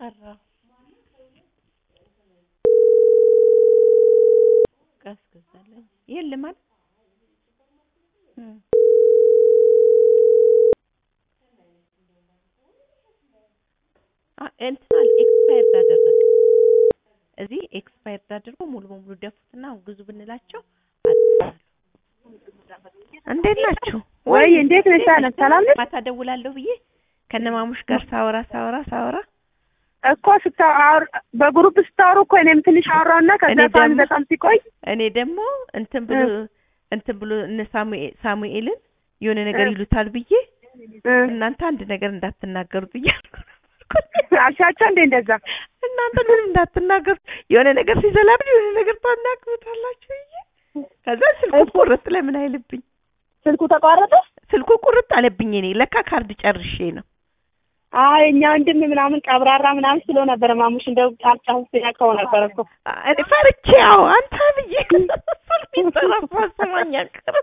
ቀረው ቀዝቅዛለኝ የለም አይደል እም አ እንትን አለ ኤክስፓየርድ አደረገ እዚህ ኤክስፓየርድ አድርጎ ሙሉ በሙሉ ደፉትና አሁን ግዙ ብንላቸው አጥፋሉ። እንዴት ናችሁ? ወይ እንዴት ነሽ? አለ ሰላም ነሽ? ማታ ደውላለሁ ብዬ ከነማሙሽ ጋር ሳወራ ሳወራ ሳወራ እኮ ስታወር በግሩፕ ስታወሩ እኮ እኔም ትንሽ አወራውና ከዛ እኔ ሳሚ ደግሞ- በጣም ሲቆይ እኔ ደግሞ እንትን ብሎ እንትን ብሎ እነ ሳሙኤ- ሳሙኤልን የሆነ ነገር እ። ይሉታል ብዬ እ፣ እናንተ አንድ ነገር እንዳትናገሩ ብዬ አልኩ። አልሻቸው እንዴ እንደዛ እናንተ ምንም እንዳትናገሩ የሆነ ነገር ሲዘላብኝ የሆነ ነገር ታናግሩታላችሁ ብዬ ከዛ ስልኩ እኮ- ቁርጥ ለምን አይልብኝ ስልኩ ተቋረጠ። ስልኩ ቁርጥ አለብኝ እኔ ለካ ካርድ ጨርሼ ነው አይ እኛ ወንድም ምናምን ቀብራራ ምናምን ስሎ ነበር ማሙሽ እንደው አልጫሁ ሲያከው ነበር እኮ እኔ ፈርቼ ያው አንተ ብዬ ሚጠራፋ ሰማኝ አቅር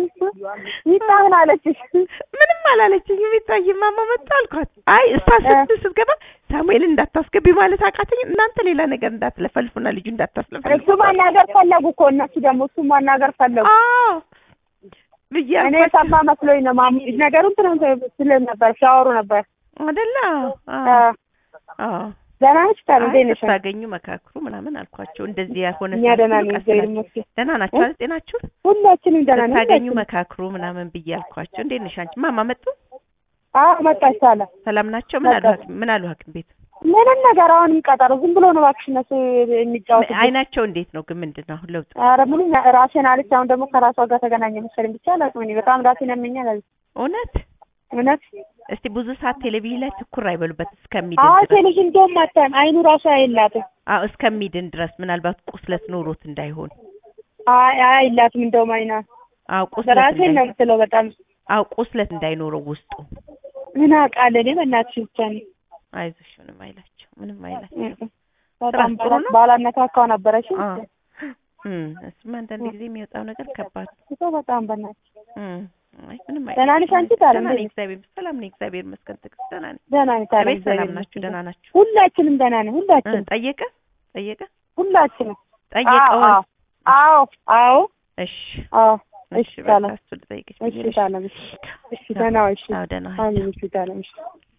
ይጣምን አለችሽ። ምንም አላለችኝ የሚታይ ማማ መጣ አልኳት አይ እሷ ስት ስትገባ ሳሙኤል እንዳታስገቢ ማለት አቃተኝ እናንተ ሌላ ነገር እንዳትለፈልፉና ልጁ እንዳታስለፈልፉ እሱ ማናገር ፈለጉ እኮ እነሱ ደግሞ እሱ ማናገር ፈለጉ። አዎ ብዬ እኔ አልኳት። ሰማ መስሎኝ ነው ማሙ ነገሩን ትናንት ስለ ነበር ሲያወሩ ነበር። አይደለ አዎ አ፣ አዎ ደህና ነሽ? ታዲያ አይ እንዴት ነሽ? ስታገኙ መካክሩ ምናምን አልኳቸው እንደዚህ ያልሆነ እኛ ደህና ነን፣ ቀስ እግዚአብሔር ብላችሁ- ይመስገን። ደህና ናችሁ አይደል ጤናችሁ ሁላችንም ደህና ነን። ስታገኙ ሁላችንም። መካክሩ ምናምን ብዬ አልኳቸው እንዴት ነሽ አንቺ ማማ መጡ አዎ መጣች ሳለ ሰላም ናቸው ምን አሉ መጣች። ሐኪም ምን አሉ ሐኪም ቤት ምንም ነገር አሁንም ቀጠሮ ዝም ብሎ ነው እባክሽ እነሱ የሚጫወቱ። አይናቸው እንዴት ነው ግን ምንድን ነው አሁን ለውጥ ኧረ ምንም ራሴን አለች። አሁን ደግሞ ከራሷ ጋር ተገናኘ መሰለኝ። ብቻ አላውቅም እኔ በጣም ራሴን ያመኛል አለች። እውነት እውነት እስቲ ብዙ ሰዓት ቴሌቪዥን ላይ ትኩር አይበሉበት እስከሚድን አዎ ድረስ ቴሌቪዥን እንደውም አታይም። አይኑ ራሱ አይላትም። አዎ እስከሚድን ድረስ ምናልባት ቁስለት ኖሮት እንዳይሆን አይ አይላትም እንደውም አይና አዎ ቁስለት ራሴን ነው እንዳይ የምትለው በጣም አዎ ቁስለት እንዳይኖረው ውስጡ ምን አውቃለሁ እኔ በእናትሽ ብቻ ነው አይዞሽ ምንም አይላቸው ምንም አይላቸው በጣም ጥሩ ነው? ባላነካካው ነበረች አዎ እም እሱማ አንዳንድ ጊዜ የሚወጣው ነገር ከባድ እኮ በጣም በእናትሽ እም አይ ምንም ደህና ነሽ አንቺ ታዲያ? ደህና ነኝ እንዴት ነሽ? እግዚአብሔር ሰላም ነኝ እግዚአብሔር ይመስገን ትዕግስት ደህና ነኝ ደህና ነኝ ታዲያ ቤት ሰላም እግዚአብሔር ናችሁ ይመስገን። ደህና ናችሁ ሁላችንም ደህና ነን እ ሁላችንም ጠየቀ ጠየቀ ሁላችንም ጠየቀዋል አዎ አዎ አዎ እሺ አዎ እሺ እሺ በቃ ታለም እሱ ልጠይቅሽ እሺ ብዬሽ ታለም እሺ እሺ ደህና ዋይ፣ እሺ አዎ ደህና ዋይ። አሜን እሺ ታለም እሺ